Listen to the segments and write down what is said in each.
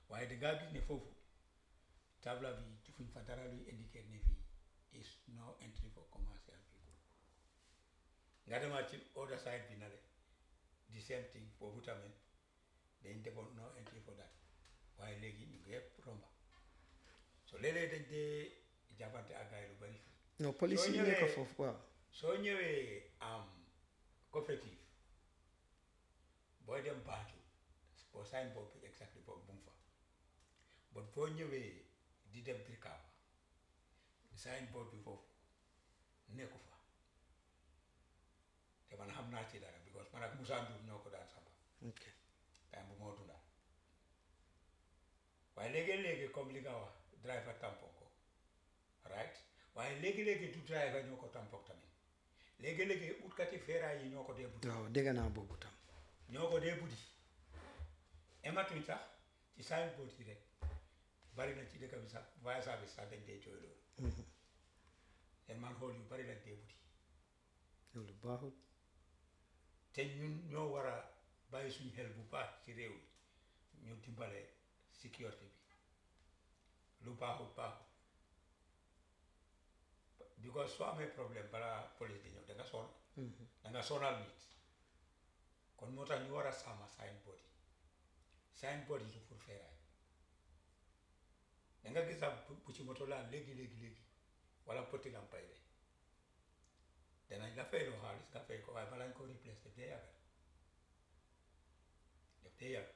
waaye dangaa gis ne foofu tabla bi defuñ fa dara luy indiquer ne fii is no entry for commercial people nga demaat ci other side bi na le the same thing foofu tamit dañ defoon no entry for that waaye léegi ñu ngi yëpp romba so léeg-léeg dañ dee jàppante ak gaay lu bari fii non police soo yi nekk ñëwee- foofu waaw soo ñëwee am coopérative booy dem Banjul boo sign board bi exactly boobu mu ngi fa but boo ñëwee di dem Brikama sign board bi foofu nekku fa te man xam naa ci dara because man ak Moussa Ndour ñoo ko daan samba ok time bu moo dunda waaye léegi-léegi comme li nga wax driver tampon ko right waaye léegi-léegi du driver ñoo ko tampon tamit léegi-léegi utkati feeraay yi ñoo ko dee buddi waaw dégg naa boobu tam ñoo ko dee buddi ematuñ sax ci signboard yi rek bari na ci dëkk bi sax via service sax dañ dee jooy loolu seen man xool yu bari lañ dee buddi loolu baaxul te ñun ñoo war a bàyyi suñu xel bu baax ci réew mi ñu dimbale sécurité bi lu baaxul baaxul because soo amee problème balaa police di ñëw da nga sonn da nga sonal nit kon moo tax ñu war a sàmm signboard yi signboard yi du pour feeraay da nga gis sax bu bu ci moto laan léegi léegi léegi wala poti lampay de danañ la fay loo xaalis nga fay ko waaye balaa ñu ko replace daf dee yàgg daf dee yàgg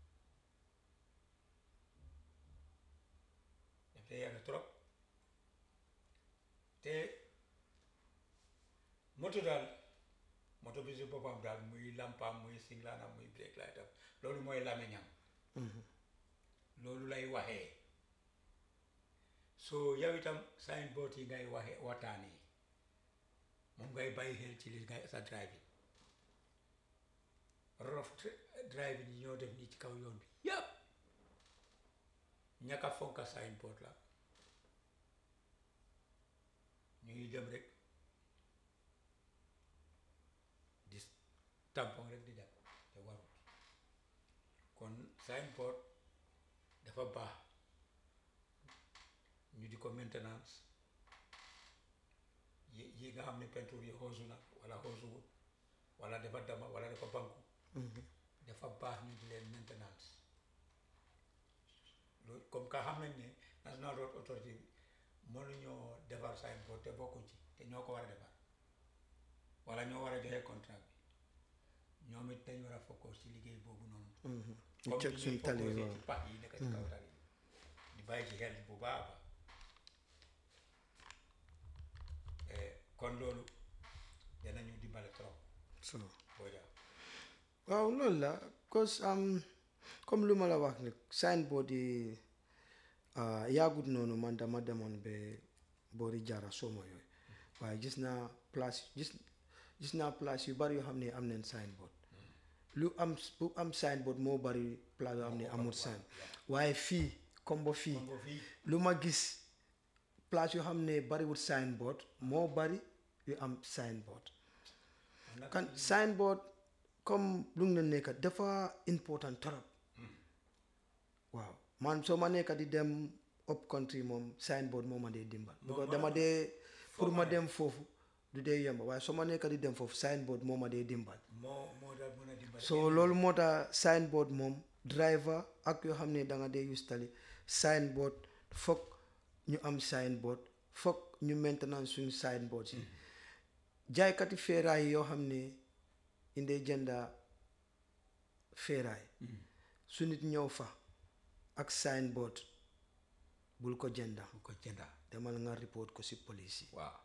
daf dee yàgg trop te moto daal moto bi si boppam daal muy lampaam muy singlaanam muy brake lightam loolu mooy lamiñam loolu lay waxee so yow itam signboard yi ngay waxe waxtaanee moom ngay bàyyi xel ci li ngay sa driving rof driving yi ñoo def nii ci kaw yoon bi yëpp ñàkk a fonka signboard la ñuy dem rek di tampon rek di dem te warul kon signboard dafa baax ñu di ko maintenance yi yi nga xam ne peinture yi xoosu na wala xoosuwut wala dafa dama wala dafa banku dafa baax ñu di leen maintenance loolu comme que xam nañ ne National Road Authority mënuñoo defar signboard te bokkuñ ci te ñoo ko war a defar wala ñoo war a joxe contrat bi ñoom it dañ war a focus ci liggéey boobu noonu ñu comme ceg ni suñ ñuy tali focusé waaw ci pax yi nekk ci kaw tali yi di bàyyi ci xel bu baax a baax Eh, kon loolu danañu dimbale trop so boo jaa waaw loolu la cause am comme lu ma la wax nag signboard yi ah, yaagut noonu man dama demoon ba boori jaara sooma yooyu waaye gis naa place gis gis naa place yu bari yoo xam ne am nañ signboard lu am bu am signboard moo bari place yoo xam ne amul sign waaye fii comme ba fii comme fii lu ma gis place yoo xam ne bariwul signboard moo bari yu am signboard man nag kan signboard comme lu nga nekk dafa important trop waaw man soo ma nekk di dem up country moom signboard moo ma dee dimbal because dama dee pour ma dem foofu du dee yomb waaye soo ma nekk di dem foofu signboard moo ma dee dimbal moo moo daal mën a dimbale so loolu moo tax signboard moom driver ak yoo xam ne da nga dee use tali signboard foog ñu am signboard foog ñu maintenance suñu signboard si jaaykati feeraay yoo xam ne indee jënda feeraay su nit ñëw fa ak signboard bul ko jënda bu ko jënda demal nga report ko si police yi waaw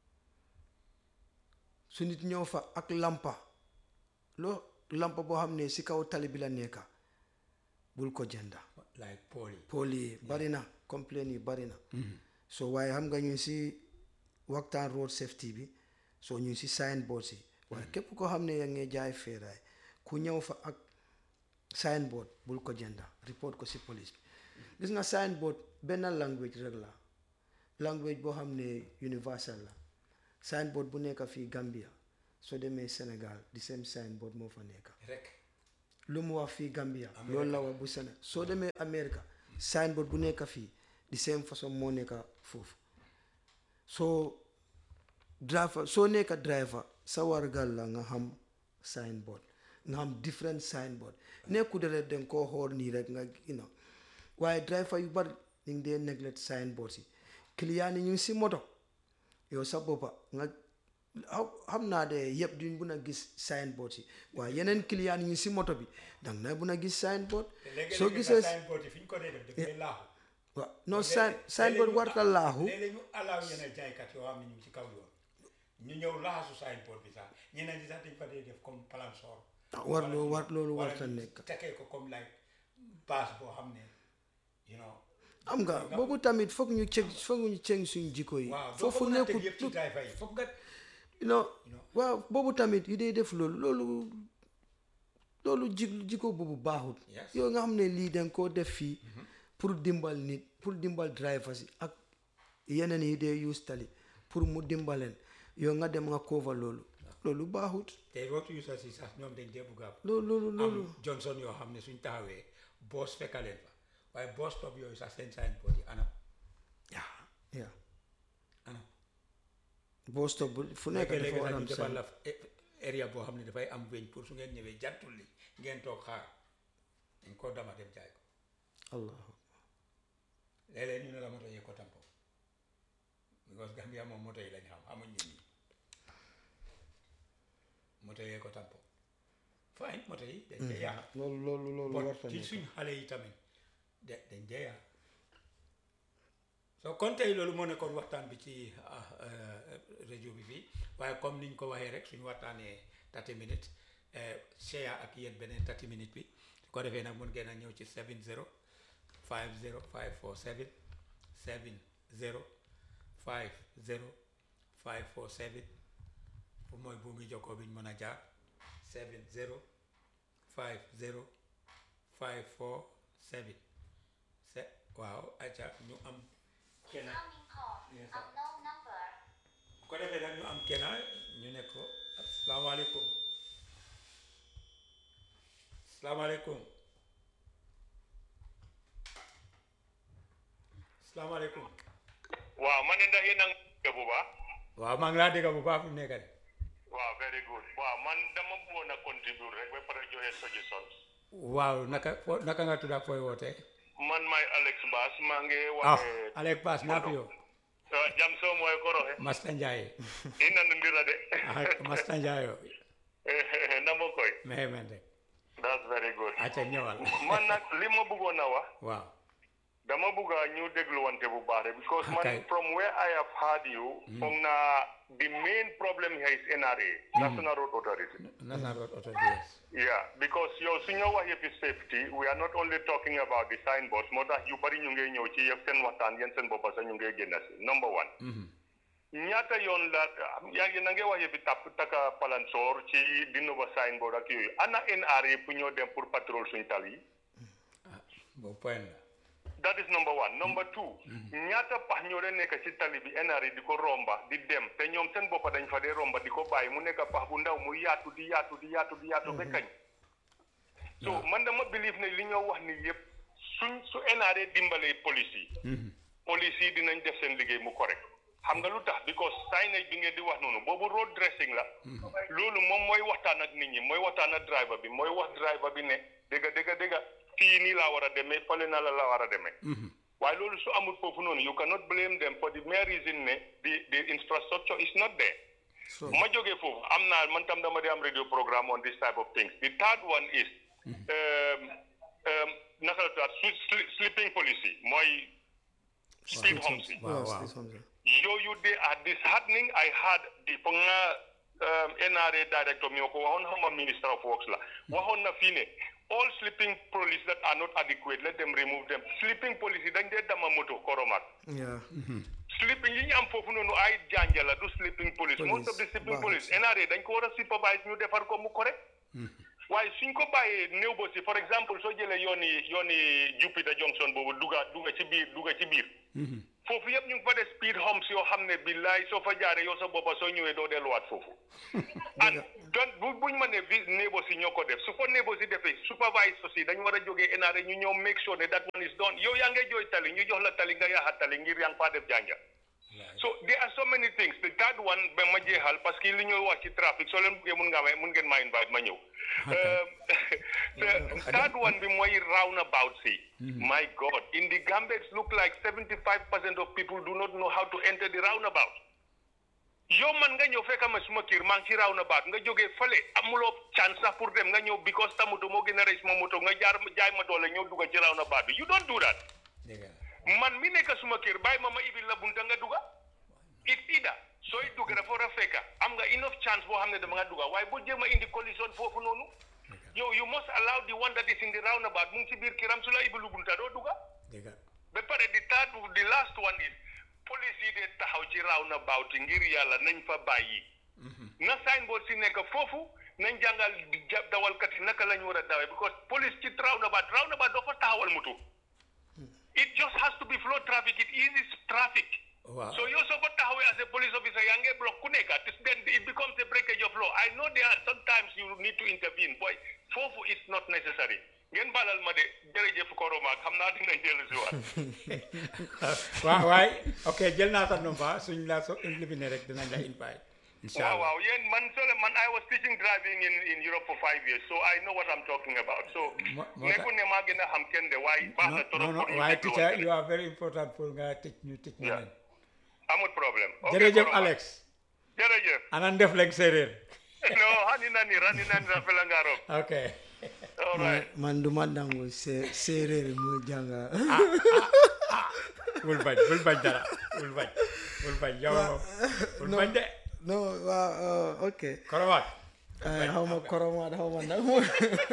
su nit ñëw fa ak lampa loo lampa boo xam ne si kaw tali bi la nekka bul ko jënda like pool yi pôle yi bari na complain yi bari na so waaye xam nga ñu si waxtaan road safety bi so ñu si signboard si waaye képp koo xam ne yaa ngi jaay feeraay ku ñëw fa ak signboard bul ko jënda report ko si police bi gis nga signboard benn language rek la language boo xam ne universal la signboard bu nekk fii Gambia soo demee Sénégal di same signboard moo fa nekk rek lu mu wax fii Gambia loolu la wax bu Sénégal soo demee Amérique signboard bu nekk fii di same façon moo nekk foofu soo driver soo nekk driver sa wargal la nga xam signboard nga xam different signboard nekku de rek danga koo xool nii rek nga you know waaye driver yu bari ñu ngi dee neglect signboard si client yi ñu ngi si moto yow sa boppa nga xaw xam naa de yëpp duñ mun a gis signboard si waaye yeneen client yi ñu si moto bi danga na mun a gis signboard soo gisee signboard yi fi ñu ko dee def daf koy laaxu waaw non sign signboard warta laaxu léeg-léeg ñu alaaw yeneen jaaykat yoo xam ne ñu ngi ci kaw yoon ñu ñëw laaxasu signboard bi sax ñeneen ñi sax dañ fa dee def comme palansoor war loo war loolu wala warta ñu nekk takkee ko comme like base boo xam ne you know am nga boobu tamit foog ñu ceg foog ñu ceg suñu jikko yi waaw doo ko foofu mën a teg nekkul yëpp ci driver yi foog nga non waaw boobu tamit yu dee def loolu loolu loolu ji jikko boobu baaxut Yes. yow nga xam ne lii danga koo def fii pour dimbal nit pour dimbal driver si ak yeneen yi dee use tali pour mu dimbaleen yow nga dem nga cover loolu loolu baaxut te road users yi sax ñoom dañ dee bugg a loolu loolu loolu am Johnson yoo xam ne suñ taxawee boos fekkaleen fa waaye boos stop yooyu sax seen signboard yi anam yaa yaa anam boo stop bu- fu nekk léegi dafa war sax a ñu am defal sign. la eh, area boo xam ne dafay am weñ pour su ngeen ñëwee jantul li ngeen toog xaar dañ koo dama dem jaay ko allah léeg-léeg ñu ne la moto yee ko tampo because Gambia moom moto yi lañ xam xamuñ ñu ñi moto yee ko tampo fine moto yi dañ dee yàq loolu loolu loolu bon warta ci nekk suñ xale yi tamit de dañ dee yàq soo kon tey loolu moo nekkoon waxtaan bi ci ah, euh, rajo bi fii waaye comme niñ ko waxee rek suñu waxtaanee 30 minutes eh, share ak yéen beneen 30 minutes bi su ko defee nag mun ngeen a ñëw ci 70 50 547 70 50 547 fu mooy buumi jokkoo bi ñu mën a jaar 70 50 547 se waaw acca ñu am kenn Incoming call. Yes, sir. Unknown number. bu ko defee nag ñu am kenn ñu ne ko asalaamaaleykum asalaamaaleykum asalaamaaleykum waaw man de ndax yéen a ngi dégg bu baax waaw maa ngi laa dégg bu baax fi mu nekk de waaw very good waaw man dama bëggoon a contribute rek ba pare joxe suggestion waaw naka fo naka nga tudd ak fooy wootee man maay Alex Bass maa ngi ah waxe Alec Bass naa fi yow uh, jam soo mooy ko roxe Masta Ndiaye ina ndira de ah Masta Ndiaye yo namo koy mexe men rek that's very good acca ñëwal man nag li ma bëggoon a wax waaw dama bëgg a ñu dégluwante bu baax de because man Okay. from where I have heard you foog naa the main problem here is NRA National Road Authority National Road Authority Yeah, because yow su ñoo wax yëfi safety we are not only talking about the signboards moo tax yu bari ñu ngi ñëw ci yëf seen waxtaan yéen seen boppa sax ñu ngi génn si number one ñaata yoon la yaa ngi na ngee wax yëfi tàpp taka palansoor ci di nova signboard ak yooyu ana NRA pour ñoo dem pour patrol suñ tal yi boobu point la that is number one number two ñaata pax ñoo leen nekk ci tali bi NRA di ko romba di dem te ñoom seen boppa dañ fa dee romba di ko bàyyi mu nekk pax bu ndaw mu yaatu di yaatu di yaatu di yaatu ba kañ so man dama believe ne li ñoo wax ni yëpp suñ su NRA dimbalee police yi police yi dinañ def seen liggéey mu correct xam nga lu tax because signage bi ngeen di wax noonu boobu road dressing la loolu moom mooy waxtaan ak nit ñi mooy waxtaan ak driver bi mooy wax driver bi ne dëgga dëgga dëgga fii nii laa war a demee fale na la la war a demee waaye loolu su amul foofu noonu you cannot blame them for the mere reason ne the the infrastructure is not there so ma jógee foofu am naa man tam dama di am radio programme on this type of things the third one is um, um, naka la tudd su- sli- sleeping policy mooy speed humps yi waaw waaw waaw c'est ça. yooyu they are disheartening I had the foog naa um, NRA director mi ko waxoon xama minister of works la waxoon na fii ne all sleeping police that are not adequate let them remove them sleeping police yi dañ dee dama moto koromaak yeah sleeping yi ñu am foofu noonu ay jànja la du sleeping police most of the Police, sleeping baaxul police si. NRA dañ ko war a supervise ñu defar ko mu correct waaye suñ ko bàyyee néew ba si for exemple soo jëlee yooni yooni Jupiter Junction boobu duga duga ci biir duga ci biir foofu yëpp ñu ngi fa def speed humps yoo xam ne billaay soo fa jaaree yow sa boppa soo ñëwee doo delluwaat foofu and don bu buñ ma ne vi néebo si ñoo ko def su ko néebo si defee supervise aussi dañ war a jógee NRA ñu ñëw make sure ne that one is done yow yaa ngay jooy tali ñu jox la tali nga yaaxa tali ngir yaa ngi faa def jànja so there are so many things the third one ba ma jeexal parce que li ñuy wax ci trafic soo leen buggee mun ngaa may mun ngeen ma invite ma ñëw the third one bi mooy roundabout si my god in the Gambia it look like 75 percent of people do not know how to enter the roundabout yow man nga ñëw fekk ma suma kër maa ngi ci roundabout nga jógee fële amuloo chance sax pour dem nga ñëw because ta moto moo gën a rëy suma moto nga jaar jaay ma doole ñëw dugga ci roundabout bi you don't do that dëgg la man mi nekk suma kër bàyyi ma ma ibil la bunta nga dugga it ida sooy dugg dafa war a fekka am nga enough chance boo xam ne dama nga dugga waaye boo jéem a indi collision foofu noonu yow you must allow the one that is in the roundabout mu ngi ci biir këram su la ibilu bunta doo dugga dëgg la ba pare di third the last one is police yi de taxaw ci roundabout yi ngir yàlla nañ fa bàyyi na signboard si nekk foofu nañ jàngal ja- dawalkat yi naka la ñu war a dawee because police ci roundabout roundabout doo fa taxawal moto it just has to be flow traffic it eases traffic waaw so yow soo ko taxawee as a police officer yaa ngi block ku nekk it then it becomes a breakage of law I know there are sometimes you need to intervene boy foofu it's not necessary ngeen balal ma de jërëjëf Koroma xam naa dinañ dellu si waat waaw waay ok jël naa sa number suñ la so éliminé rek dinañ la invite incha waaw allah waaw yéen man sole man I was teaching driving in in Europe for five years so I know what I'm talking about so Mo- moo tax- nekkul ne maa gën a xam kenn de waaye baax na non trop non pour ñu waaye déglu teacher woon you are very important pour nga tëj ñu tëj ñu Yeah. leen amul problème ok jërëjëf Koroma. Alex jërëjëf ana ndef leng séeréer no hani nani rani nani rafela nga rob ok all right man du ma nangu sé- séeréer muy jànga bul bañ bul bañ dara bul bañ bul bañ yow moom bul bañ de non waaw uh, ok koromaat Eh, xaw ma koromaat xaw ma nag mo-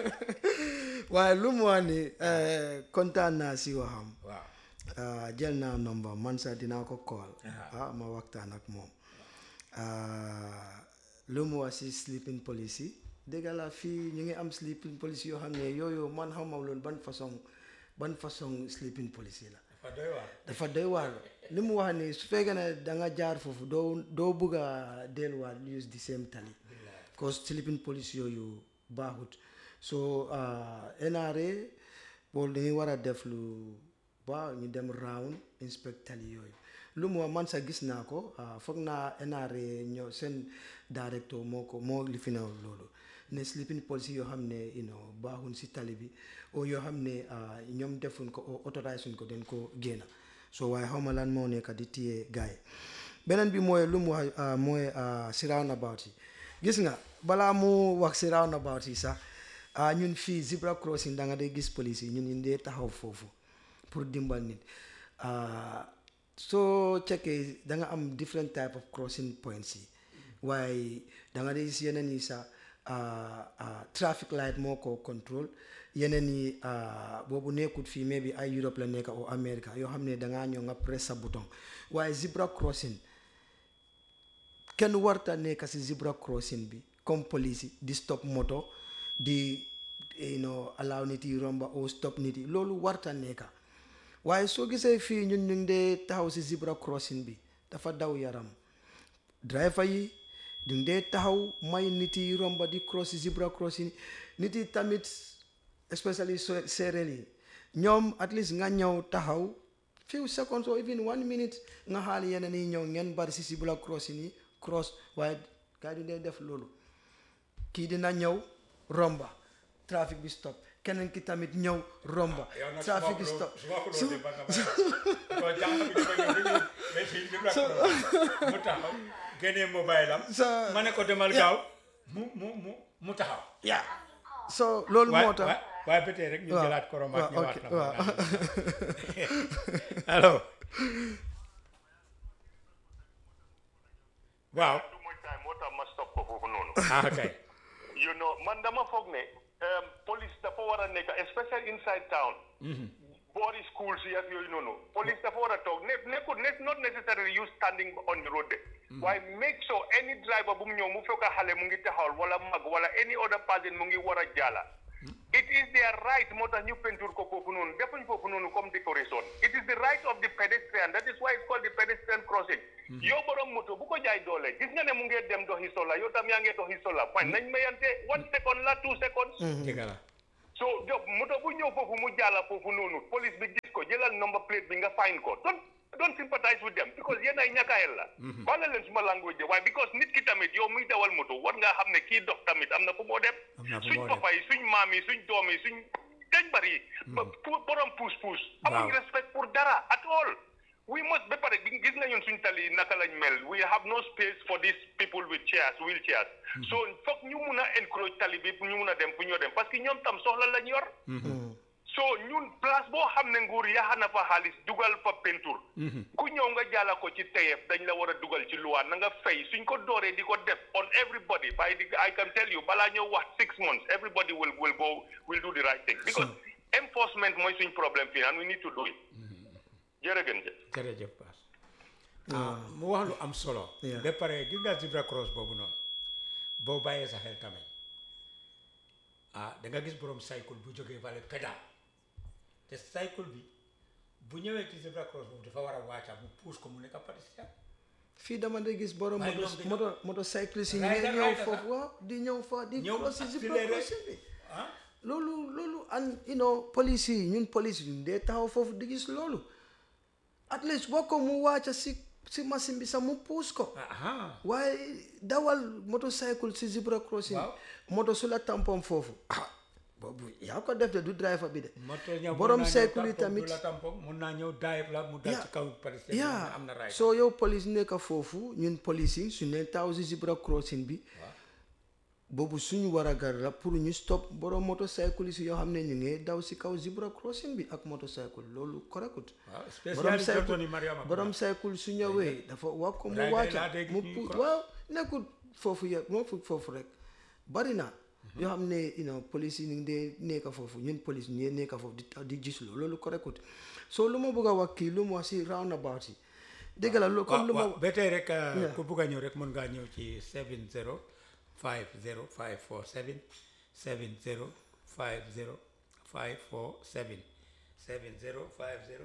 waaye lu mu wax ni eh, kontaan naa si waxam waaw ah, jël naa nomba man sax dinaa ko call ah ma waxtaan ak moom ah, lu mu wax si sleeping police yi dëgg la fii ñu ngi am sleeping police yoo xam ne yooyu man xaw ma loolu ban façon ban façon sleeping police yi la dafa doy waar dafa doy waar li mu wax ni su fekkee ne da nga jaar foofu doo doo bëgg a delluwaat use the same tali cause sleeping police yooyu baaxut so ah, NRA boolu dañuy war a def lu baax ñu dem round inspect tali yooyu lu mu wax man sax gis naa ko ah, foog naa NRA ñoo seen directeur moo ko moo li fi na loolu ne sleeping policy yoo xam ne you know baaxuñ si tali bi o yoo xam ne ah, ñoom defuñ ko o autorise suñ ko den ko génna so waaye xaw ma lan moo nekk di téye gars yi beneen bi mooy lu mu wax ah, mooy ah, si roundabout yi gis nga balaa mu wax si roundabout yi sax ah, ñun fii zebra crossing da nga day gis police yi ñun ñu dee taxaw foofu pour dimbal nit ah, soo checkee da nga am different type of crossing points yi waaye da nga dee gis yeneen yi sax ah, ah, traffic light moo ko control yeneen yi ah, boobu nekkut fii mais bi ay Europe la nekk o America yoo xam ne da ngaa ñëw nga press sa bouton waaye zebra crossing kenn warta nekk si zebra crossing bi comme police yi di stop moto di you know allow nit yi romba o stop nit yi loolu warta nekka waaye soo gisee fii ñun ñu ngi dee taxaw si zebra crossing bi dafa daw yaram driver yi ñu ngi dee taxaw may nit yi romba di cross si zebra crossing nit yi tamit especially so- séeréer yi ñoom at least nga ñëw taxaw few seconds or even one minute nga xaal yeneen yi ñëw ngeen bari si zebra crossing yi cross waaye gars yi du dee def loolu kii dina ñëw romba trafic bi stop keneen ki tamit ñëw romba yow nag trafic su bi ma stop su ma ko doon def ba nga bàyyi ko jàng bi dafa ñëw dañuy mais fii li mu mu taxaw génnee mobile am Sa- ma ne ko demal gaaw mu mu mu mu taxaw yeah so loolu moo tax waaye waaye ba tey rek ñu waaw, jëlaat koromaat waaw, ñëwaat ok, na waaw. allo waaw too much time moo tax ma stop ko foofu noonu ah kay you know man dama foog ne um, police dafa war a nekk especially inside town boori schools yi ak yooyu noonu police dafa war a toog ne nekkul ne not necessarily you standing on the road de waaye make sure any driver bu mu ñëw mu fekk xale mu ngi taxawal wala mag wala any other person mu ngi war a jaala it is their right moo tax ñu peinture ko foofu noonu defuñ foofu noonu comme décoration it is the right of the pedestrian that is why it's called the pedestrian crossing yow borom moto bu ko jaay doole gis nga ne mu ngi dem doxi sola yow tam yaa ngi doxi sola man nañ mayante one second la two seconds dëgg la so job moto bu ñëw foofu mu jàlla foofu noonu police bi gis ko jëlal number plate bi nga fine ko don't don't sympathize with them because yéen ay ñàkkaayel la baale leen suma language de waaye because nit ki tamit yow muy dawal moto war ngaa xam ne kii dox tamit am na fu moo dem Am na fu suñ moo dem. papa yi suñ maam yi suñ doom yi suñ dañ bari ba pour borom puus puus amuñ Waaw. respect pour dara at all we must ba pare gi- gis nga ñun suñ tali yi naka lañ mel we have no space for these people with chairs wheelchairs so foog ñu mun a encourage tali bi ñu mun a dem fu ñoo dem parce que ñoom tam soxla lañ yor so ñun place boo xam ne nguur yaxa na fa xaalis dugal fa peinture ku ñëw nga jàlla ko ci teyef dañ la war a dugal ci luwaa na nga fay suñ ko dooree di ko def on everybody by the I can tell you balaa ñëw wax six months everybody will will go will do the right thing because enforcement mooy suñ problème fii and we need to do it jërëgën jëf jërëjëf Baas ah mu wax lu am solo Yeah. ba pare gis nga zebra cross boobu noonu boo bàyyee sa xel tamit ah da nga gis borom cycle bu jógee vale pédal te cycle bi bu ñëwee ci zebra cross boobu dafa war a wàcca mu puus ko mu nekk pédestrian fii dama de gis borom Waaye moto ñoom dañoo- moto motocycliste yi ñu Rider, ngi ñëw rider, foofu ah. waaw di ñëw fa di Ñëw cross si zebra accéléré. crossing bi ah loolu loolu and you know police yi ñun police yi ñun dee taxaw foofu di gis loolu at least boo ko mu wàcca si si machine bi sax mu puus ko ah waaye dawal motocycle si zebra crossing Waaw. moto su la tampon foofu ah boobu yaa ko def de du driver bi de moto ñëw borom mun naa ñëw cycle yi tampon, tamit du la tampon mun naa ñëw dive la mu dal Yeah. ci kaw pédestrian bi yaa am na raay soo yow police nekk foofu ñun police yi su ne taw si zebra crossing bi boobu suñu war a gar la pour ñu stop borom motocycle yi yoo xam ne ñu ngi daw si kaw zebra crossing bi ak motocycle loolu correctut waaw borom spécial Johnson cycle yi Mariama borom cycle su ñëwee dafa wax ko mu Rider yi laa wàcca dégg mu ñuy pu cross. waaw nekkul foofu yëpp moo fu foofu rek bari na yoo xam ne you know police yi ñu ngi dee nekk foofu ñun police ñu ngi nekk foofu di di gis loolu loolu correctut so lu ma bëgg a wax kii lu mu wax si roundabout yi dégg la lu comme lu ma waaw ba tey rek uh, Yeah. ku bugg a ñëw rek mën ngaa ñëw ci 70 50 547 70 50 547 70 50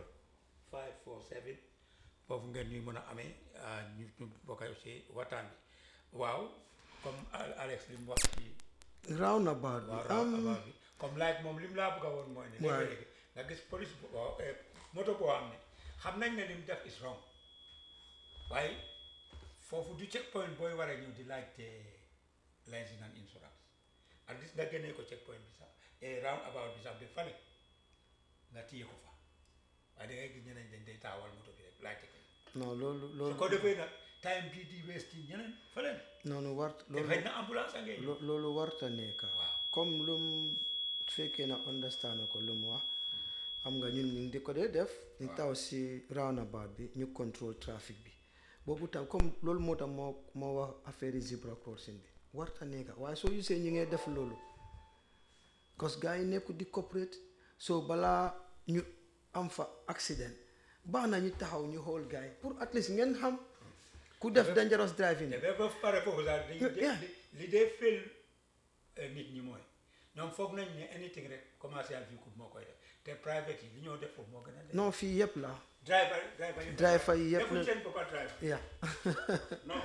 547 foofu ngeen ñuy mën a amee uh, ñu ñu bokk ci waxtaan bi waaw comme Al- Alex li mu wax ci roundabout bi waaw am raw bi comme like moom li mu laa bëgg a woon mooy ne Waaw. léegi-léegi nga gis police bu waaw, eh, moto boo xam ne xam nañ ne li mu def is wrong waaye foofu du check point booy war a ñëw di laajte licence and insurance at least nga génnee ko check point bi sax et round about bi sax bi fale nga téye ko fa waaye da ngay gis ñeneen dañ day taawal moto bi rek laajte ko non loolu su loolu ko defee nag time bii di waste ci ñeneen fële noonu wart te loolu xëy na ambulance a ngay ñëw lo- loolu warta nekk Waaw. comme lu mu fekkee na understand ko lu mu wax xam nga ñun ñu ngi di ko dee def ñu taw si roundabout bi ñu contrôle trafic bi boobu tam comme loolu moo tax moo moo wax affaire yi zebra crossing bi warta nekk waaye soo gisee ñu ngee def loolu cause gars yi nekku di corporate so balaa ñu am fa accident baax na ñu taxaw ñu xool gars yi pour at least ngeen xam ku def dangerous driving te ba ba pare foofu sax dañ Yeah. li li dee fël nit ñi mooy ñoom foog nañ ne anything rek commercial vehicle moo koy def te private yi li ñoo def foofu moo gën a def non fii yëpp la driver driver yi Driver yi yëpp defuñ la- seen boppa driver yeah non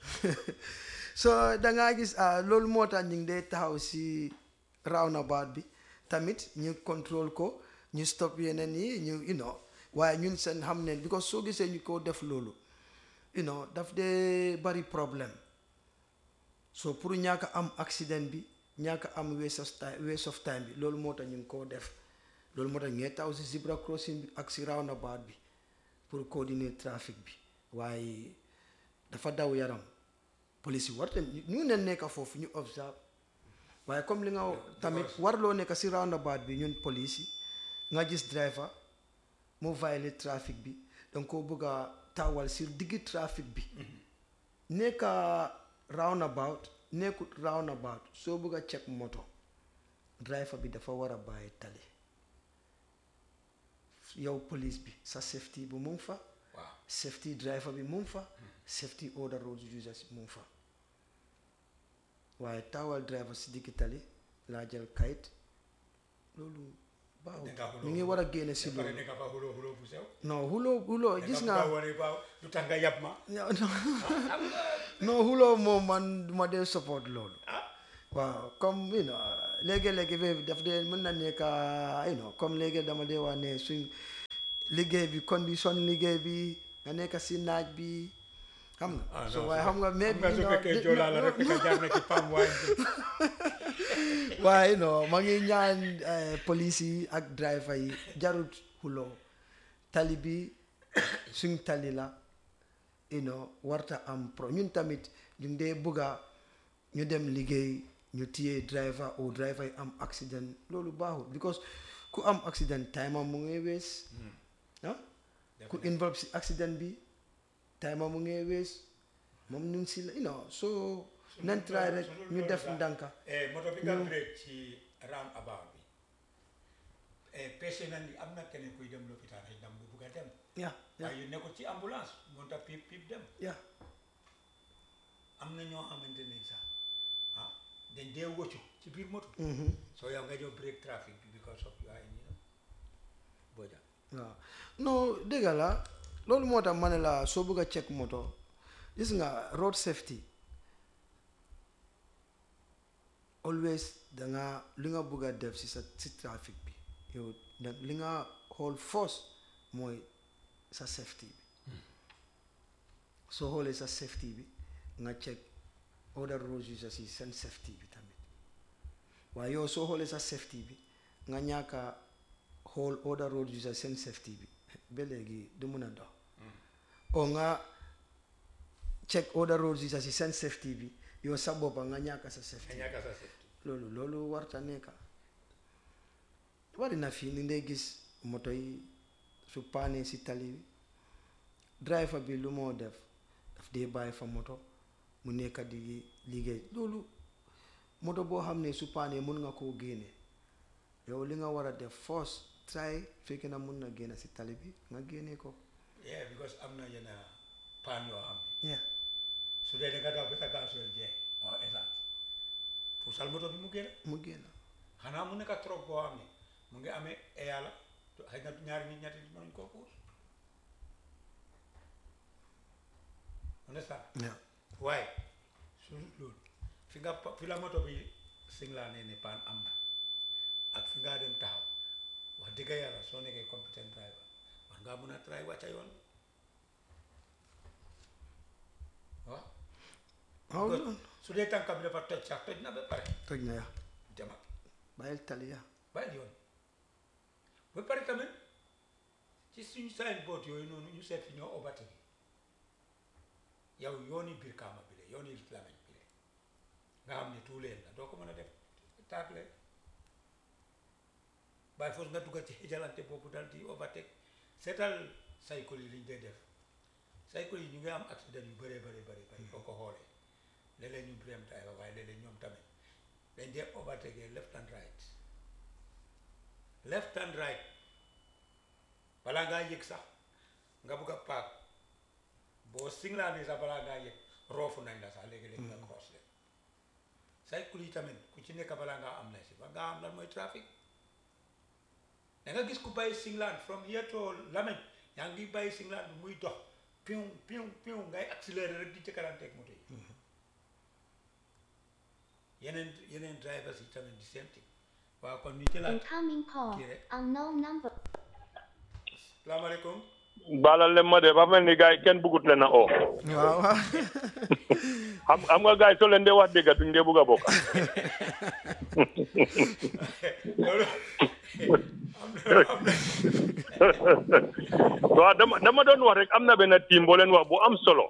so da ngaa gis ah loolu moo tax ñu ngi dee taxaw si roundabout bi tamit ñu contrôle ko ñu stop yeneen yi ñu you know waaye ñun seen xam ne because soo gisee ñu ko def loolu you know daf dee bari problème so pour ñàkk a am accident bi ñàkk a am waste of time waste of time bi loolu moo tax ñu ngi koo def loolu moo tax ñu ngi taxaw si zebra crossing bi ak si roundabout bi pour coordonner trafic bi waaye dafa daw yaram police yi war tam ñu ne nekk foofu ñu observe waaye comme li nga tamit warloo nekk si roundabout bi ñun police yi nga gis driver mu violate trafic bi danga ko bëgg a taawal si diggi trafic bi nekk roundabout nekkut roundabout soo bëgg a check moto driver bi dafa war a bàyyi tali yow police bi sa safety bu mu ngi fa waaw safety driver bi mu ngi fa safety other road users mu ngi fa waaye taawal driver si digg tali laa jël kayit loolu baaxul Danga xuloo ñu ngi war a génne si pare loolu nekk fa xuloo xuloo bu sew non xuloo xuloo gis nga nga wane waaw lu tax nga yab ma non non xuloo moom man duma dee support loolu waaw comme you know léegi-léegi bi daf dee mën na nekk you know comme léegi dama dee wax ne suñ liggéey bi condition liggéey bi nga nekk si naaj bi xam nga ah so non, waaye su xam nga mais xam nga su fekkee joolaa la rek nga jaar na ci pam waay waaye non ma ngi ñaan eh, police yi ak driver yi jarut xuloo tali bi suñ tali la you know warta am pro ñun tamit ñu dee bugga ñu dem liggéey ñu téye driver ou driver yi am accident loolu baaxul because ku am accident time am mu ngi wees ah ku involve si accident bi time am mu ngi wees moom ñu ngi si la you know so nañ try rek ñu def ndànka eh moto bi nga break ci round about bi eh patient na ni am na keneen kuy dem lopitaan ay ndam bu bugg a dem ya ya waaye yu nekkul ci ambulance moo tax pip pip dem ya am na ñoo xamante ne sax ah dañ dee wëccu ci biir moto mhm soo yow nga ñëw break traffic bi because of you are in you know booja waaw non dëgg la loolu moo tax ma ne la soo bëgg a check moto gis nga road safety always da nga li nga bëgg a def si sa si trafic bi yow da li nga xool force mooy sa safety bi soo xoolee sa safety bi nga check other road users yi seen safety bi tamit waaye yow soo xoolee sa safety bi nga ñàkk a xool other road users seen safety bi ba léegi du mun a dox o nga check other road users yi seen safety bi yow sa boppa nga ñàkk sa nga safety ñàkk sa safety loolu loolu warta nekka bari na fii ni ngay gis moto yi su paanee si tali bi driver bi lu moo def daf dee bàyyi fa moto mu nekka di liggéey loolu moto boo xam ne su paanee mun nga koo génne yow li nga war a def force try fekkee na mun na génne si tali bi nga génne ko yeah because am na yenn paan yoo xam ne yeah su dee da nga daw ba sa gasoil jeex en essence puusal moto bi mu génn mu génn xanaa mu nekk trop boo xam ne mu ngi amee yàlla xëy na ñaari nit ñetti nit mënuñ koo puus understand yeah waaye su loolu fi nga pa- fi la moto bi singlaa nee ne paan am na ak fi ngaa dem taxaw wax dëgg yàlla soo nekkee competent driver war ngaa mun a try wàcca yoon waaw waaw Because loolu su dee tànka bi dafa toj sax toj na ba pare toj na ya demal bàyyil tali ya bàyyi yoon ba pare tamit ci suñu sign board yooyu noonu ñu seet fi ñoo obati bi yow yooni biir kaama bi la yooni lameñ bi la nga xam ne tout leen la doo ko mën a def taagle bàyyi foos nga duggal ci xijalante boobu dal di overtake seetal cycle yi liñ dee def cycle yi ñu ngi am accident yu bëree bëri bëri bëri boo ko xoolee léeg-léeg ñu blame driver waaye léeg-léeg ñoom tamit dañ dee overtake left and right left and right balaa ngaa yëg sax nga bugg a paak boo singlaani sax balaa ngaa yëg roofu nañ la sax léegi-léegi nga cross leen cycle yi tamit ku ci nekk balaa ngaa am na si ba ngaa am lan mooy trafic da nga gis ku bàyyi singlaan from here to Lameñ yaa ngi bàyyi singlaan bi muy dox piw piw piw ngay accélérer rek di jëkkalanteeg moto yi yeneen yeneen drivers yi tamit di same thing waaw kon ñu jëlaat Incoming call. Kire. Unknown number. salaamaaleykum baalal leen ma de ba mel ni gars yi kenn bëggut leen a oo waaw waaw xam xam nga gars yi soo leen dee wax dëgg duñ dee bëgg a bokk loolu am na am na waaw dama dama doon wax rek am na benn team boo leen wax bu am solo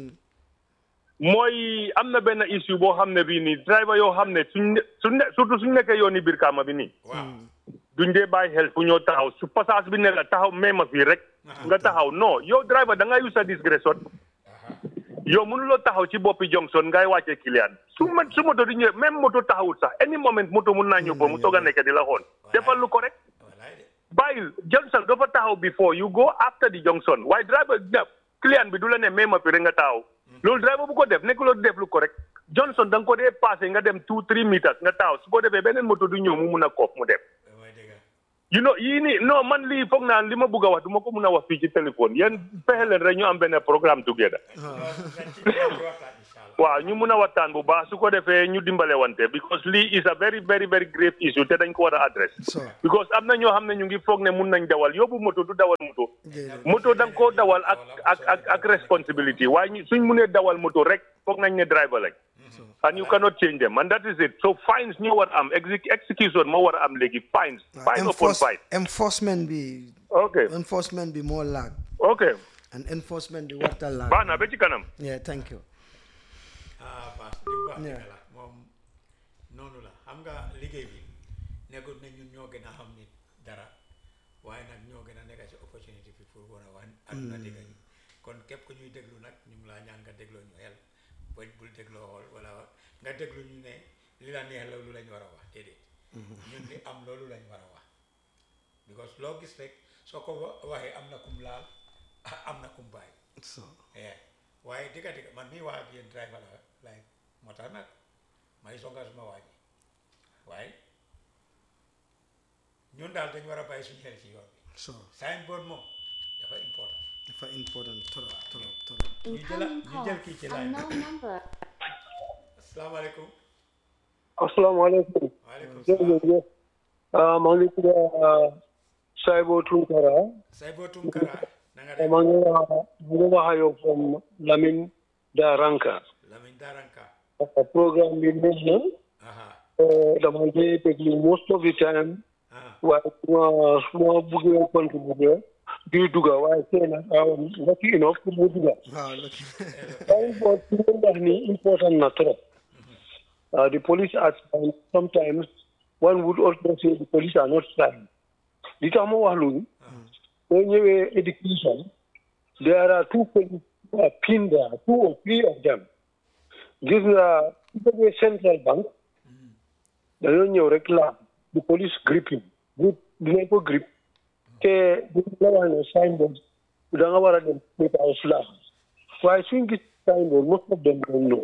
mooy am na benn issue boo xam ne bii nii driver yoo xam ne suñ ne suñ ne surtout suñ nekkee yooni biir kaama bi nii waaw duñ dee bàyyi xel fu ñoo taxaw su passage bi ne la taxaw may ma fii rek nga taxaw non yow driver da ngay use sa discrétion yow mënuloo taxaw ci boppi Johnson ngay wàcce client su ma su moto di ñëw même moto taxawul sax any moment moto mun naa ñëw ba mu soog a nekk di la xool defal lu ko rek wallaay de bàyyil Johnson dafa taxaw before you go after the Johnson waaye driver ña client bi du la ne may ma fi rek nga taaw loolu driver bu ko def nekkuloo def lu correct Johnson da nga ko dee passé nga dem two three meters nga taaw su ko defee beneen moto du ñëw mu mun a koof mu dem mooy dëgg you know yii nii non man lii foog naa li ma bëgg a wax du ma ko mun a wax fii ci téléphone yéen fexe leen rek ñu am benn programme together loolu nañ ci nañ ci waxtaan incha allah waaw ñu mun a waxtaan bu baax su ko defee ñu dimbale wante because lii is a very very very grave issue te dañ ko war a address so because am na ñoo xam ne ñu ngi foog ne mun nañ dawal yóbbu moto du dawal moto déedéet moto da nga koo dawal ak ak ak ak responsibility waaye ñu suñ munee dawal moto rek foog nañ ne driver lañ and you cannot change them and that is it so fines ñoo war a am exec- execution moo war a am léegi fines fine upon Enforce, fine enforcement bi ok enforcement bi moo laag ok and enforcement bi warta laag baax na ba ci kanam yeah thank you ah Bass li mu wax Yeah. dëgg la moom noonu la xam nga liggéey bi nekkul ne ñun ñoo gën a xam nit dara waaye nag ñoo gën a nekk ci opportunité bi pour war a wax àdduna dégg ñu kon képp ku ñuy déglu nag ñu ngi laa ñaan nga dégloo ñu xel ba bul dégloo xool wala nga déglu ñu ne li la neex loolu lañ war a wax déedéet ñun li am loolu lañ war a wax because loo gis rek soo ko wa- waxee am na kum laal am na kum bàyyi so eh waaye digga digga man mii wax ak yéen driver la like moo tax nag may songa suma waa ji waaye ñun daal dañ war a bàyyi suñu xel ci yoon bi so signboard moom dafa important dafa important trop trop trop ñu jëla Incoming ñu call. jël kii ci line bi Unknown number. asalaamaaleykum asalaamaaleykum waaleykum salaam jërëjëf ah maa ngi tudd Saibo Tunkara Saybo Tunkara na nga def maa ngi wax maa ngi wax ak yow from Lamin Daranka Lamin Daranka programme bi neex na aha eh, dama dee déglu most of the time aha waaye su ma su ma buggee contribuer di dugga waaye tey nag um, lucky enough pour mu dugga waaw look signboard su ngeen wax ni important na trop Uh, the police are trying. Sometimes one would also say the police are not trying. Li tax ma wax loolu soo ñëwee education there are two police who are pinned there two or three of them gis nga su fekkee central bank dañoo ñëw rek la the police gripping grip dinañ ko grip te bu la wax ne signboard da nga war a dem state house la waaye suñ gis signboard most of them don't know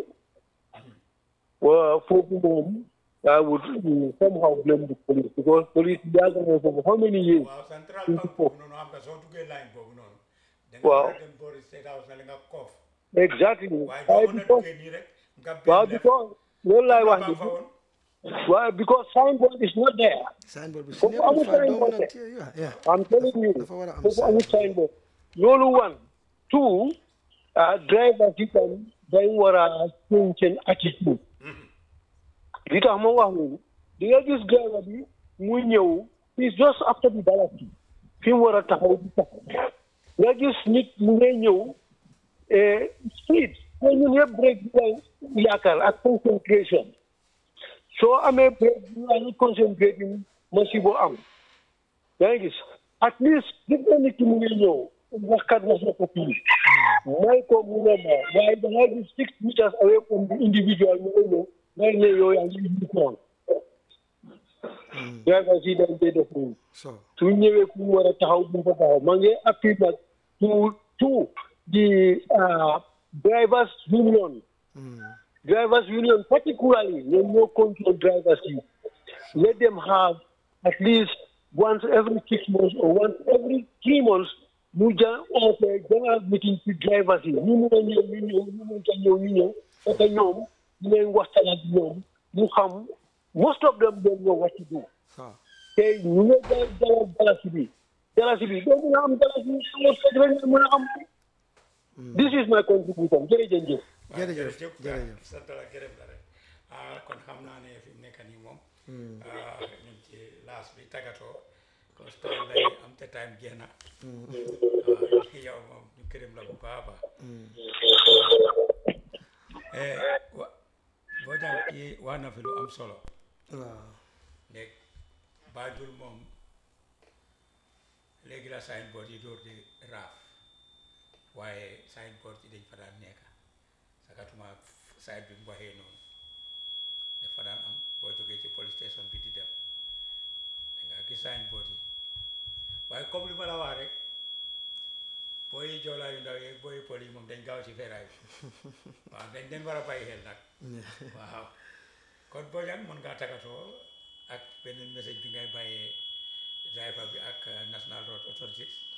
well, foofu moom I would mm, somehow blame the police because police yàgg na foofu how many years waaw central bank boobu noonu xam nga soo duggee line boobu noonu da nga Waaw. war a dem boori state house na li nga koof exactly waaye waaye doo mën a because duggee nii rek nga waaw benn lef because loolu laay wax baa ni fa woon waaye because signboard is not there signboard bi su Foofu nekkul amul fa doo signboard mën a de. téye yeah yeah I'm telling you dafa war a am foofu amul signboard. signboard loolu one two uh, drivers yi tam dañ war a change seen attitude li tax ma wax loolu di nga gis driver bi muy ñëw is just after the dalasi fi mu war a taxaw di taxaw nga gis nit mu ngay ñëw eh, speed te ñun yëpp break bi lay yaakaar ak concentration soo amee break bi lay concentrating masibo am yaa ngi gis at least gis nga nit ki mu ngi ñëw waxkat wax na ko fii may ko mu ne ma waaye da ngay gis six meters away from the individual mu ngi ñëw ngay ne yow yaa ngi indi koon drivers yi dañ dee def nii so su ñëwee ku war a taxaw bu fa taxaw maa ngi appui nag to to the uh, drivers union drivers union particularly ñoom ñoo control drivers yi let them have at least once every six months or once every three months mu ja oote general meeting ci drivers yi ñu mun a ñëw ñu ñëw ñu mun a ñëw ñu ñëw parce que ñoom dinañ waxtaan ak ñoom mu xam most of them don't know what to do so te ñu ngi jala jala dalasi bi dalasi bi doo mën a am dalasi bi amul fekk rek nga mën a am this is my contribution jërëjëf jëf waaw jërëjëf jërëjëf jërëjëf sant la gërëm la rek ah kon xam naa ne fi mu nekk nii moom ah ñu ngi ci laas bi tàggatoo parce que time lay am te time jeex na ah yow moom ñu gërëm la bu baax a baax eh wa boo jàng kii wax na fi lu am solo waaw nekk Banjul moom léegi la signboard yi door di raaf waaye signboard yi dañ fa daan nekk sakatuma side bi mu waxee noonu dafa daan am boo jógee ci police station bi di dem da nga gis signboard yi waaye comme li ma la wax rek booy joolaa yu ndaw yi booy pol yi moom dañ gaaw ci feeraay bi waaw dañ leen war a bàyyi xel nag waaw kon Bojang mën ngaa tagatoo ak beneen message bi ngay bàyyee driver bi ak uh, National Road Authorities